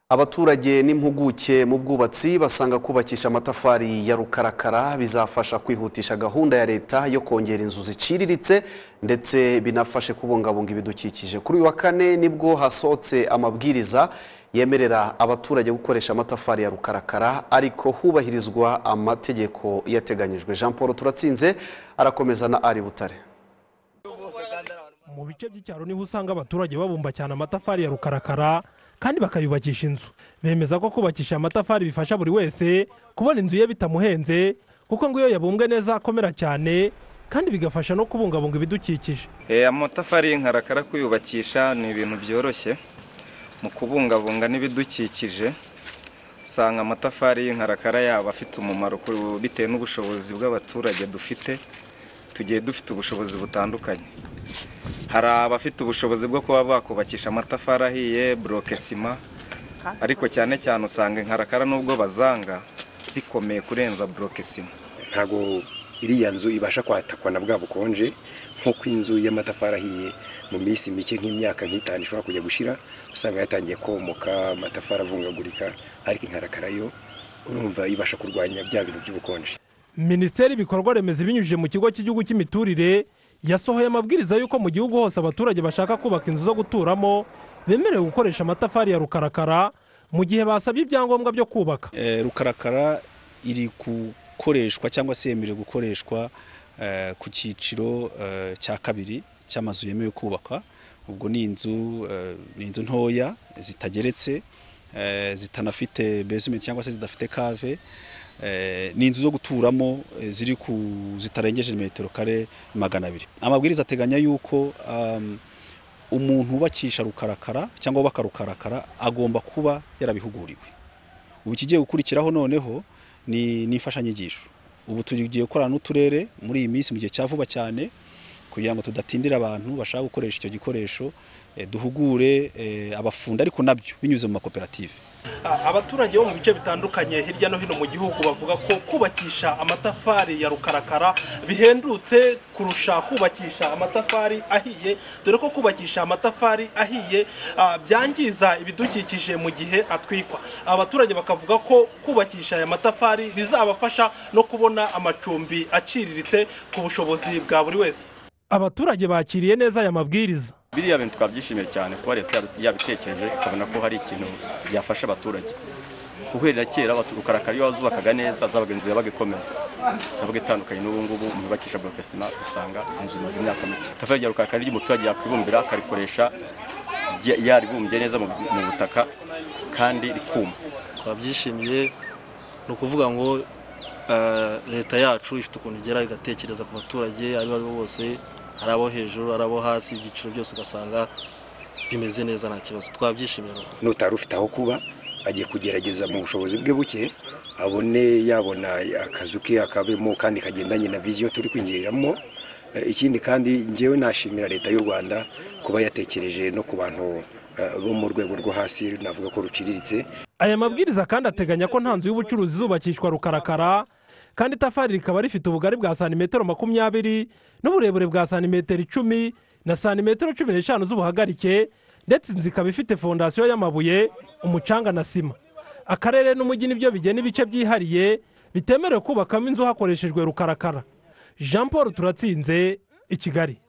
abaturage n'impuguke mu bwubatsi basanga kubakisha amatafari ya rukarakara bizafasha kwihutisha gahunda ya leta yo kongera inzu ziciriritse ndetse binafashe kubungabunga ibidukikije kuri uyu wa kane nibwo hasohotse amabwiriza yemerera abaturage gukoresha amatafari ya rukarakara ariko hubahirizwa amategeko yateganyijwe jean paul turatsinze arakomeza na ari butare mu bice by'icyaro niho usanga abaturage babumba cyane amatafari ya rukarakara kandi bakayubakisha inzu bemeza ko kubakisha amatafari bifasha buri wese kubona inzu ye bitamuhenze kuko ngo iyo yabumbwe neza akomera cyane kandi bigafasha no kubungabunga ibidukikije amatafari y'inkarakara kuyubakisha ni ibintu byoroshye mu kubungabunga n'ibidukikije usanga amatafari y'inkarakara yaba afite umumaro bitewe n'ubushobozi bw'abaturage dufite tugiye dufite ubushobozi butandukanye hari abafite ubushobozi bwo kuba bakubakisha amatafari ahiye buroke sima ariko cyane cyane usanga inkarakara n'ubwo bazanga zikomeye kurenza buroke sima ntabwo iriya nzu ibasha kwatakwa na bwa bukonje nk'uko inzu y'amatafari ahiye mu minsi mike nk'imyaka nk'itanu ishobora kujya gushira usanga yatangiye komoka amatafari avungagurika ariko inkarakara yo urumva ibasha kurwanya bya bintu by'ubukonje minisiteri ibikorwa remezo ibinyujije mu kigo cy'igihugu cy'imiturire yasohoye amabwiriza y'uko mu gihugu hose abaturage bashaka kubaka inzu zo guturamo bemerewe gukoresha amatafari ya rukarakara mu gihe basabye ibyangombwa byo kubaka rukarakara iri gukoreshwa cyangwa se yemerewe gukoreshwa ku cyiciro cya kabiri cy'amazu yemewe kubakwa ubwo ni inzu ni inzu ntoya zitageretse zitanafite bezimenti cyangwa se zidafite kave ni inzu zo guturamo ziri ku zitarengeje metero kare magana abiri amabwiriza ateganya yuko umuntu wubakisha rukarakara cyangwa wubaka rukarakara agomba kuba yarabihuguriwe ubu ikigiye gukurikiraho noneho ni imfashanyigisho ubu tugiye gukorana n'uturere muri iyi minsi mu gihe cya vuba cyane kugira ngo tudatindira abantu bashaka gukoresha icyo gikoresho duhugure abafundi ariko nabyo binyuze mu makoperative abaturage bo mu bice bitandukanye hirya no hino mu gihugu bavuga ko kubakisha amatafari ya rukarakara bihendutse kurusha kubakisha amatafari ahiye dore ko kubakisha amatafari ahiye byangiza ibidukikije mu gihe atwikwa abaturage bakavuga ko kubakisha aya matafari bizabafasha no kubona amacumbi aciriritse ku bushobozi bwa buri wese abaturage bakiriye neza aya mabwiriza biriya bintu twabyishimiye cyane kuba leta yabitekereje ikabona ko hari ikintu byafasha abaturage guhera kera rukarakara iyo wazubakaga neza zabaga inzu yabaga ikomeye yabaga itandukanye n'ubu ngubu yubakisha buroke sima ugasanga inzu imaze imyaka mike itafari rya rukarakara iyo umuturage yakwibumbira akarikoresha yaribumbye neza mu butaka kandi rikuma twabyishimiye ni ukuvuga ngo leta yacu ifite ukuntu igera igatekereza ku baturage abo ari bo bose ari abo hejuru ari abo hasi ibyiciro byose ugasanga bimeze neza nta kibazo twabyishimira n'utari ufite aho kuba agiye kugerageza mu bushobozi bwe buke abone yabona akazu ke akabemo kandi kagendanye na viziyo turi kwinjiriramo ikindi kandi ngewe nashimira leta y'u rwanda kuba yatekereje no ku bantu bo mu rwego rwo hasi navuga ko ruciriritse aya mabwiriza kandi ateganya ko nta nzu y'ubucuruzi izubakishwa rukarakara kandi itafari rikaba rifite ubugari bwa santimetero makumyabiri n'uburebure bwa santimetero icumi na santimetero cumi n'eshanu z'ubuhagarike ndetse inzu ikaba ifite fondasiyo y'amabuye umucanga na sima akarere n'umujyi nibyo bigena ibice byihariye bitemerewe kubakamo inzu hakoreshejwe rukarakara jean paul turatsinze i kigali